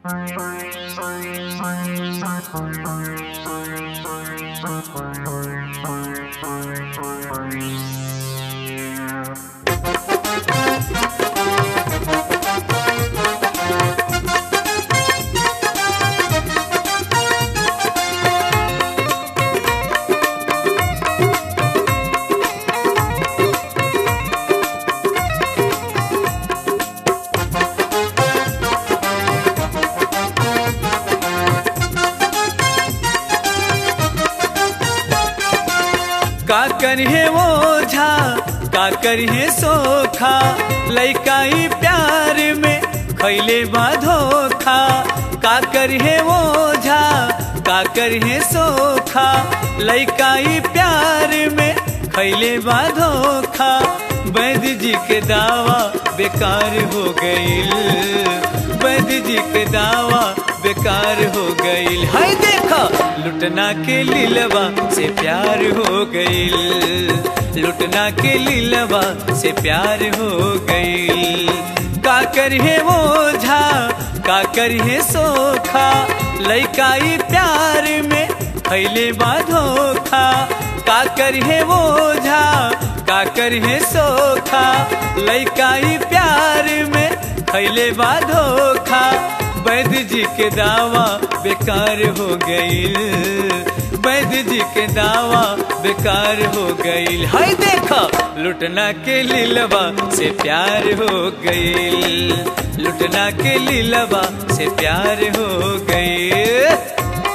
का करिए ओझा का करिए सोखा लैकाई प्यार में खैले धोखा का करिए ओझा का करिए सोखा लैकाई प्यार में खैले धोखा वैद्य जी के दावा बेकार हो गईल वैद्य जी के दावा बेकार हो गईल हाय देखा लुटना के लीलवा से प्यार हो गईल लुटना के लीलवा से प्यार हो गईल का करिए ओझा का करिए सोखा लैकाई प्यार में खैले धोखा का करिए ओझा का करिए सोखा लैकाई प्यार में खैले धोखा वैद्य जी के दावा बेकार हो गईल वैद्य जी के दावा बेकार हो गईल हाय देखा लुटना के लीलवा से प्यार हो गईल लुटना के लीलवा से प्यार हो गईल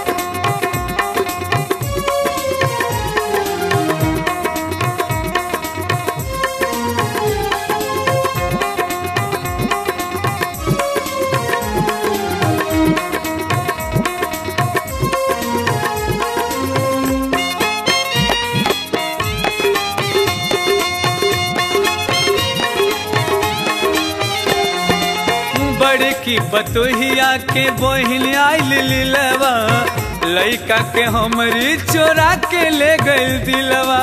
बड़की पतोहिया के बहिन आइल लीलवा लैका के हमरी चोरा के ले गई दिलवा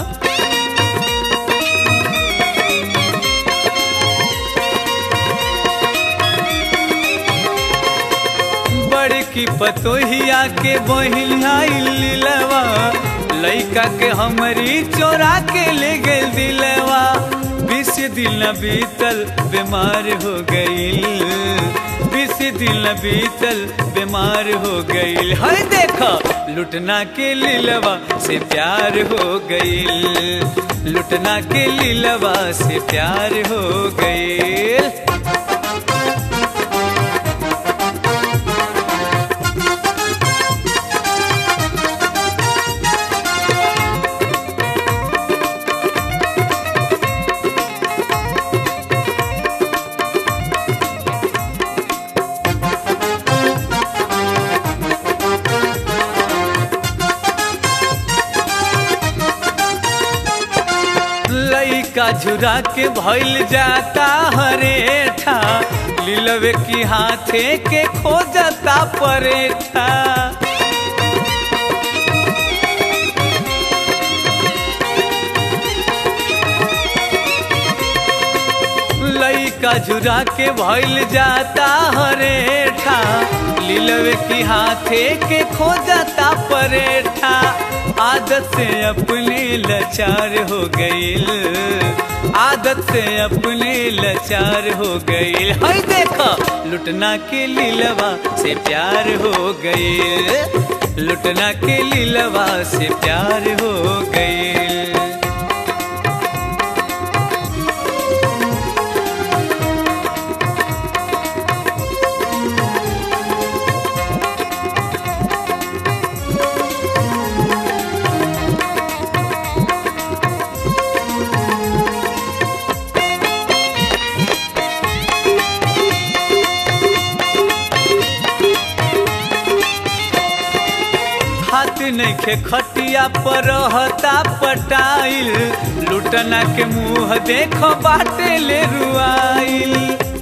बड़की पतोहिया के बहिन आइल लीलवा लैका के हमरी चोरा के ले गई दिलवा बीस दिन बीतल बीमार हो गई बीस दिन बीतल बीमार हो गई हर देखा लुटना के लीलवा से प्यार हो गई लुटना के लीलवा से प्यार हो गई लैका झुरा के भइल जाता हरेठा लीलवे की हाथे के खो जाता परेठा लैका झुरा के भइल जाता हरेठा लीलवे की हाथे के खो जाता परेठा आदत से अपने लाचार हो गईल आदत से अपने लाचार हो गईल हाय देखा लुटना के लीलवा से प्यार हो गईल लुटना के लीलवा से प्यार हो गईल हाथ नइखे खटिया पर रहता पटाइल लुटना के मुंह देखो बाटे ले रुआइल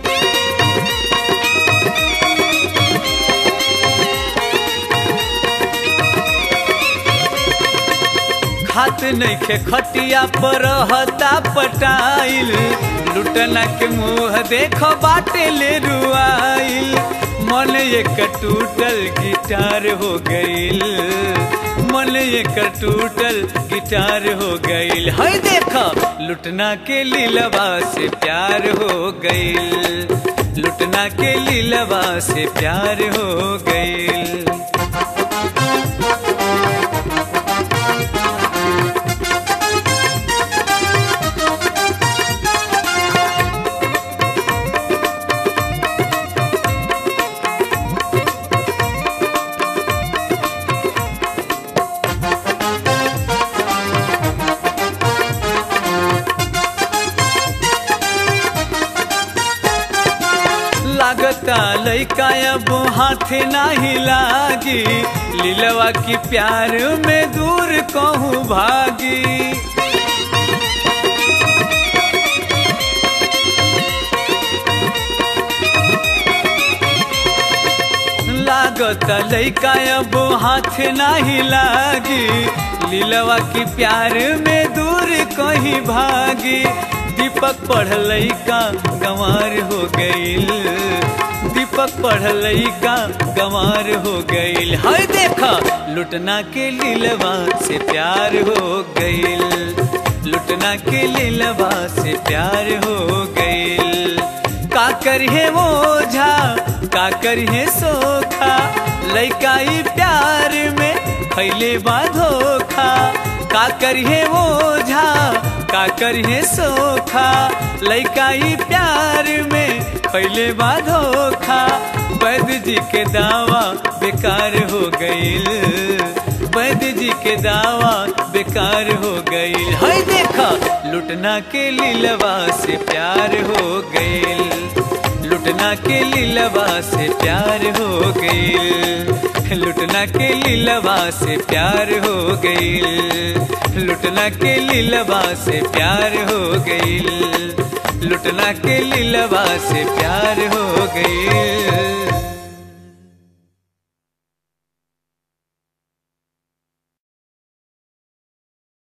खात नइखे खटिया पर रहता पटाइल लुटना के मुंह देखो बाटे ले रुआइल मन एक टूटल गिटार हो गईल मन एक टूटल गिटार हो गईल है देखा लुटना के लीलवा से प्यार हो गईल लुटना के लीलवा से प्यार हो गईल लागता लैका अब हाथ नाही लागी लीलवा की प्यार में दूर कहूँ भागी लागत लैका अब हाथ नाही लागी लीलवा की प्यार में दूर कहीं भागी दीपक पढ़ल का गंवार हो गईल दीपक पढ़ल का गंवार हो गईल हाय देखा लुटना के लीलवा से प्यार हो गईल लुटना के लीलवा से प्यार हो गईल का करिए वो झा का करिए सोखा लैकाई प्यार में फैले बाधोखा का करिए वो झा का करिए सोखा लैकाई प्यार में पहले बाधोखा वैद्य जी के दावा बेकार हो गईल वैद्य जी के दावा बेकार हो गईल है देखा लुटना के लीलवा से प्यार हो गईल लुटना के लीलवा से प्यार हो गईल लुटना के लीलवा से प्यार हो गईल लुटना के लीलवा से प्यार हो गईल लुटना के लीलवा से प्यार हो गईल